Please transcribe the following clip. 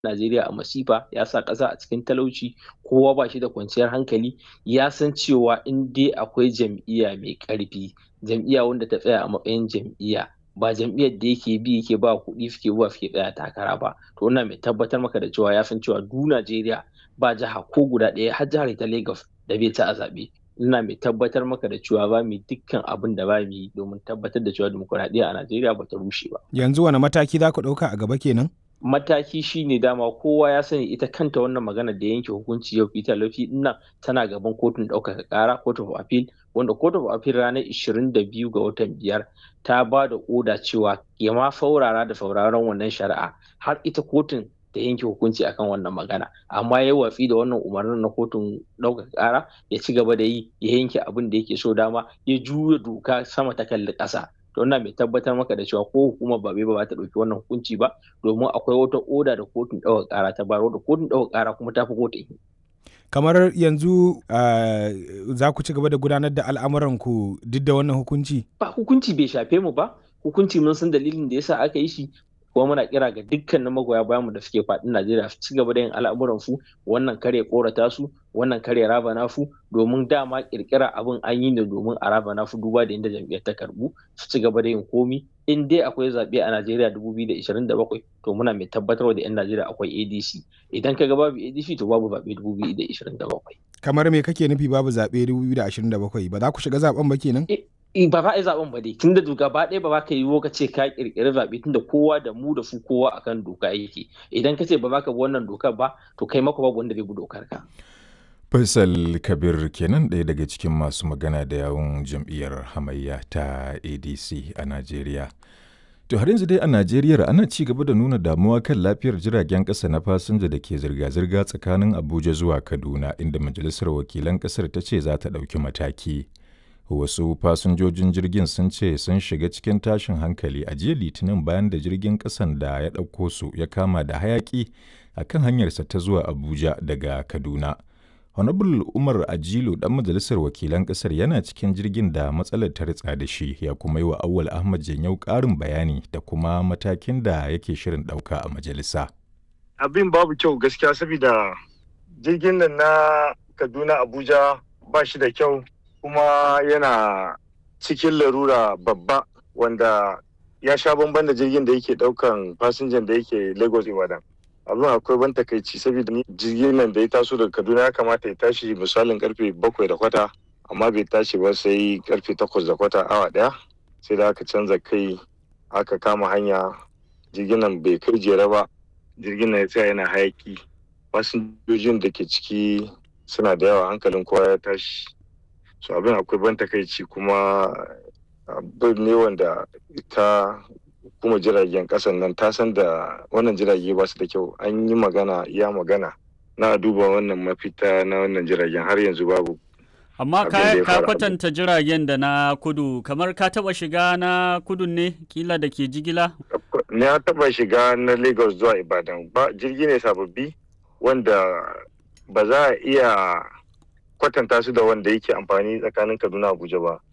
Najeriya a masifa ya sa ƙasa a cikin talauci kowa ba shi da kwanciyar hankali ya san cewa in dai akwai jam'iyya mai ƙarfi jam'iyya wanda ta tsaya a matsayin jam'iyya ba jam'iyyar da yake bi yake ba kuɗi suke zuwa suke tsaya takara ba to ina mai tabbatar maka da cewa ya san cewa du Najeriya ba jiha ko guda ɗaya har jihar ta Lagos da bai ci a zaɓe ina mai tabbatar maka da cewa ba mu dukkan abin da ba mu yi domin tabbatar da cewa dimokuraɗiyya a Najeriya ba ta rushe ba. Yanzu wani mataki za ku ɗauka a gaba kenan? mataki shine dama kowa ya sani ita kanta wannan magana da yanke hukunci yau Peter Lafi nan tana gaban kotun ɗaukaka ƙara court of appeal wanda court of appeal ranar 22 ga watan biyar ta ba da oda cewa ya ma faurara da sauraron wannan shari'a har ita kotun da yanke hukunci akan wannan magana amma ya watsi da wannan umarnin na kotun ɗaukaka ƙara ya ci gaba da yi ya yanke abin da yake so dama ya juya doka sama ta kalli ƙasa to ina mai tabbatar maka da cewa ko hukumar ba ba ta ɗauki wannan hukunci ba domin akwai wata oda da kotun ɗaukar ƙara ta bayar da kotun ɗaukar ƙara kuma ta fi kotun kamar yanzu uh, za ku ci gaba da gudanar da al'amuranku duk da wannan hukunci ba hukunci bai shafe mu ba hukunci mun san dalilin da yasa aka yi shi kuma muna kira ga dukkanin magoya bayanmu da suke faɗin Najeriya su ci gaba da yin al'amuran su wannan kare korata su wannan kare raba nafu domin dama kirkira abin an yi ne domin a raba nafu duba da inda jam'iyyar ta karbu su ci gaba da yin komi in dai akwai zaɓe a Najeriya 2027 to muna mai tabbatar da 'yan Najeriya akwai ADC idan ka ga babu ADC to babu zaɓe 2027 kamar me kake nufi babu zaɓe 2027 ba za ku shiga zaɓen ba kenan ba za a yi zaben ba dai tun da gaba ɗaya ba za ka yi ka ce ka kirkiri zaɓe tun da kowa da mu da su kowa akan doka yake idan ka ce ba za ka bi wannan dokar ba to kai maka babu wanda zai bi dokar ka. Faisal Kabir kenan ɗaya daga cikin masu magana da yawun jam'iyyar hamayya ta ADC a Najeriya. To har yanzu dai a Najeriya ana ci gaba da nuna damuwa kan lafiyar jiragen ƙasa na fasinja da ke zirga-zirga tsakanin Abuja zuwa Kaduna inda Majalisar Wakilan ƙasar ta ce za ta ɗauki mataki. wasu fasinjojin jirgin sun ce sun shiga cikin tashin hankali a jiya litinin bayan da jirgin kasan da ya ɗauko su ya kama da hayaki a kan hanyarsa ta zuwa abuja daga kaduna honorable umar ajilu dan majalisar wakilan kasar yana cikin jirgin da matsalar ta ritsa da shi ya kuma yi wa awwal ahmad janyau ƙarin bayani da kuma matakin da yake shirin ɗauka a majalisa abin babu kyau gaskiya saboda jirgin nan na kaduna abuja ba shi da kyau kuma yana cikin larura babba wanda ya sha bamban da jirgin da yake daukan fasinjan da yake lagos ibadan abin akwai ban takaici saboda ni jirgin nan da ya taso daga kaduna ya kamata ya tashi misalin karfe bakwai da kwata amma bai tashi ba sai karfe takwas da kwata awa daya sai da aka canza kai aka kama hanya jirgin nan bai kai jere ba jirgin nan ya tsaya yana hayaki fasinjojin da ke ciki suna da yawa hankalin kowa ya tashi so abin akwai ban takaici kuma abin ne wanda ta kuma jiragen kasan nan ta san da wannan jirage ba su da kyau an yi magana ya magana na duba wannan mafita na wannan jiragen har yanzu babu amma ka kwatanta jiragen da na kudu kamar ka taba shiga na kudu ne kila da ke jigila na taba shiga na lagos zuwa ibadan ba jirgi ne sababbi wanda ba za a iya kwatanta su da wanda yake amfani tsakanin kaduna abuja ba